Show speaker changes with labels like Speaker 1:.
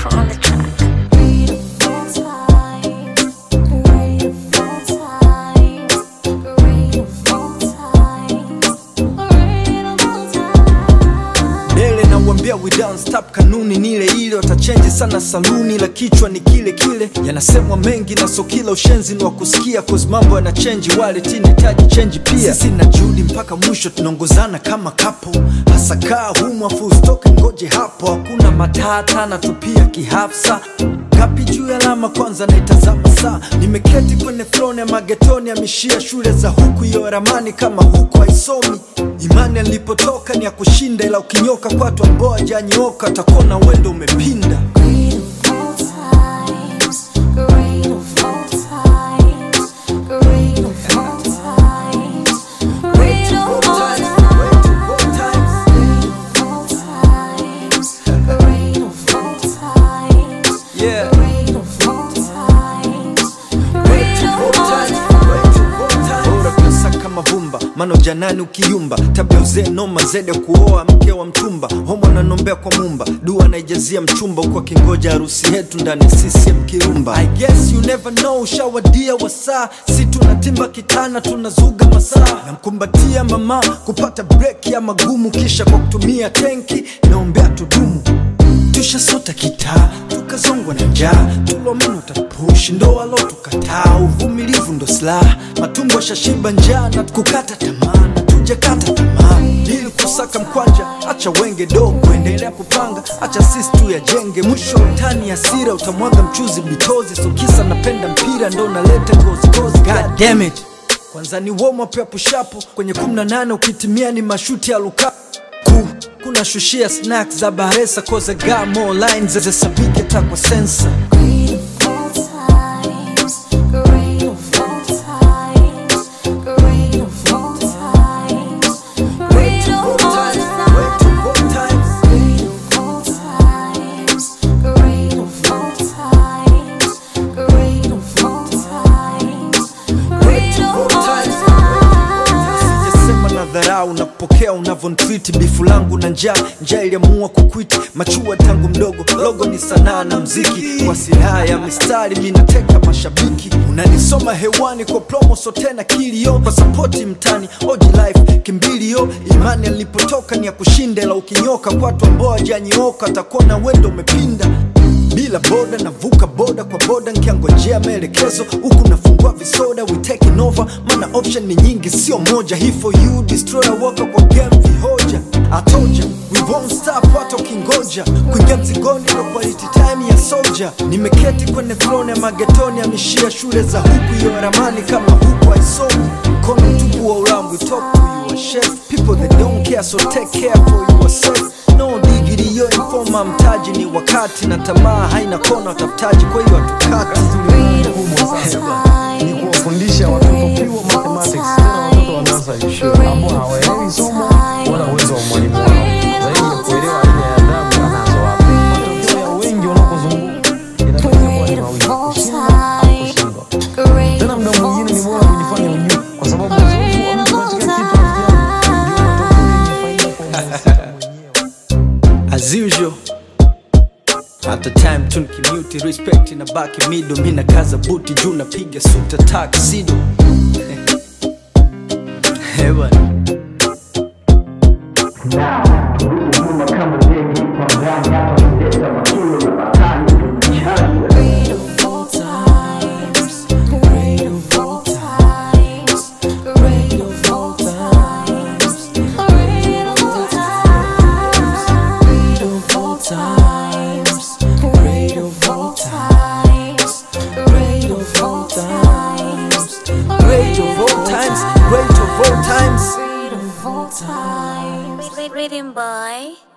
Speaker 1: Viper on the track.
Speaker 2: Dele na uambia we don't stop, kanuni ni ile ile, watachenji sana saluni, la kichwa ni kile kile. Yanasemwa mengi na so kila ushenzi ni wa kusikia, cause mambo yana chenji, wale tinitaji chenji pia. Sisi na Judy mpaka mwisho tunaongozana kama kapo, hasa kaa humu afu usitoke, ngoje hapo, hakuna matata na tupia kihafsa kapi juu ya alama kwanza naitazama saa nimeketi kwenye throne ya magetoni amishia shule za huku iyo ramani kama huku haisomi imani alipotoka ni ya kushinda ila ukinyoka kwatu ambao hajanyooka takona wendo umepinda yeah. bora pesa kama vumba mano janani ukiyumba tabia uzee noma zede kuoa mke wa mtumba homo ananombea kwa mumba dua naijazia mchumba huko akingoja harusi yetu ndani ya CCM kirumba I guess you never know ushawadia wasaa si tunatimba kitana tunazuga masaa namkumbatia mama kupata break ya magumu kisha kwa kutumia tenki naombea tudumu tushasota kitaa tukazongwa na njaa tulomeno tapushi ndo walo tukataa uvumilivu ndo silaha matumbo shashiba njaa na kukata tamaa na tujakata tamaa ili kusaka mkwanja acha wenge dogo endelea kupanga acha sisi tu yajenge mwisho wa utani asira utamwaga mchuzi bitozi so kisa napenda mpira ndo naleta gozigozi god damn it kwanza ni warm up ya pushapo kwenye 18 ukitimia ni mashuti ya lukaku ku kuna shushia snacks za baresa koza gamo lines zezesabike takwa sensa sijasema na dharau na kupokea unavyonitreat bifu langu na njaa njaa iliamua kukwiti machua tangu mdogo logo ni sanaa na mziki kwa silaha ya mistari minateka mashabiki unanisoma hewani kwa promo so tena kilio kwa sapoti mtani oji life kimbilio imani alipotoka ni ya kushinda la ukinyoka kwatu ambao hajanyooka takuona wendo umepinda bila boda navuka boda kwa boda nkiangojea maelekezo huku nafungua visoda we taking over mana option ni nyingi sio moja hii for you destroyer waka kwa game vihoja atoja we won't stop hata ukingoja kuingia mzigoni ndo quality time ya soldier nimeketi kwenye throne ya magetoni amishia shule za huku iyo ramani kama huku haisomi mkono mtupu wa ulambu talk to you a chef people that don't care so take care for yourself no digiri yo informa mtaji ni wakati na tamaa haina kona watafutaji kwa hiyo hatukati
Speaker 3: kubwa sasa ni kuwafundisha watoto pure mathematics, tena watoto wanaanza shule ambao hawaelewi somo wala uwezo wa mwalimu wao, zaidi ya kuelewa aina ya adabu anazowapo. Matokeo ya wengi wanakozunguka inatokea kuwa ni mawili, kushinda au kushindwa. Tena muda mwingine ni bora kujifanya ujue, kwa sababu uzoefu wa mtu katika kitu rafiki yangu ndio matokeo yenye faida kwa mhusika mwenyewe.
Speaker 2: as usual at the time tunkimuti respect na baki mido mi nakaza buti juu napiga suta taksido hewa great of all times great of all times
Speaker 1: Rhythm boy.